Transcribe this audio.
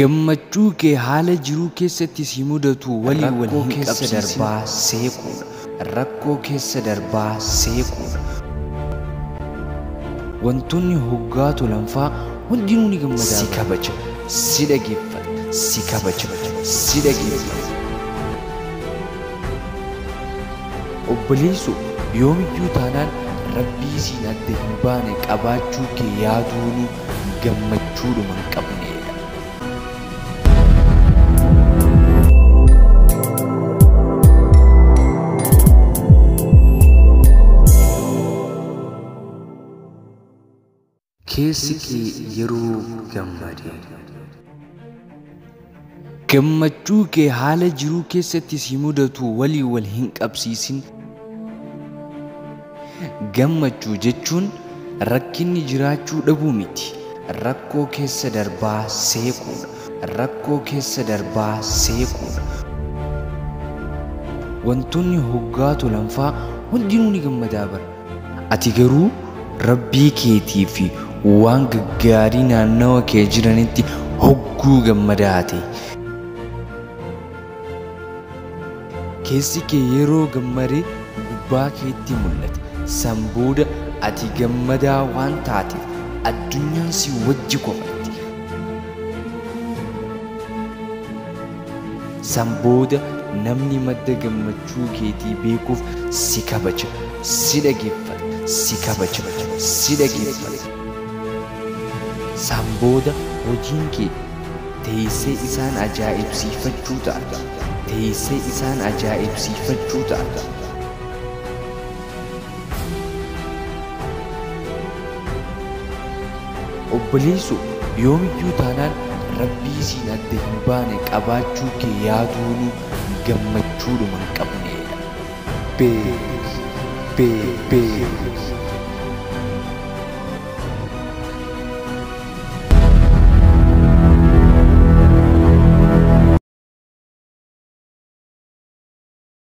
Gammachuu kee haala jiruu keessatti si mudatu walii wal hin keessa qabsiisin. darbaa seequudha. Rakkoo keessa darbaa seequudha. Wantoonni hoggaa tolanfaa hundinuu ni gammadaa Si bara. kabaja, si dhageeffata, si kabaja, si dhageeffata. Obboleessu yoomiyyuu taanaan rabbii siin adda hin baane qabaachuu kee yaaduunu gammachuudhuma hin qabneedha. Keessi kee yeroo gammadee. Gammachuu kee haala jiruu keessatti si mudatu walii wal hin qabsiisin. Gammachuu jechuun rakkinni jiraachuu dhabuu miti. Rakkoo keessa darbaa seequudha. Rakkoo keessa darbaa seequudha. Wantoonni hoggaa tolanfaa hundinuu ni gammadaa bara. Ati garuu rabbii keetii fi waan gaggaarii naannawa kee jiranitti hogguu gammadaa ta'e. Keessi kee yeroo gammadee gubbaa keetti mul'ata. San booda ati gammadaa waan taateef addunyaan si wajji kofatti. San booda namni madda gammachuu keetii beekuuf si kabaja, si dhageeffata, si kabaja, si dhageeffata. San booda hojiin kee teessee isaan ajaa'ibsiifachuu ta'a. Teessee isaan ajaa'ibsiifachuu ta'a. Obboleessu yoomiyyuu taanaan rabbii siin adda hin baane qabaachuu kee yaaduunu gammachuudhuma hin qabneedha. Beek, beek, beek.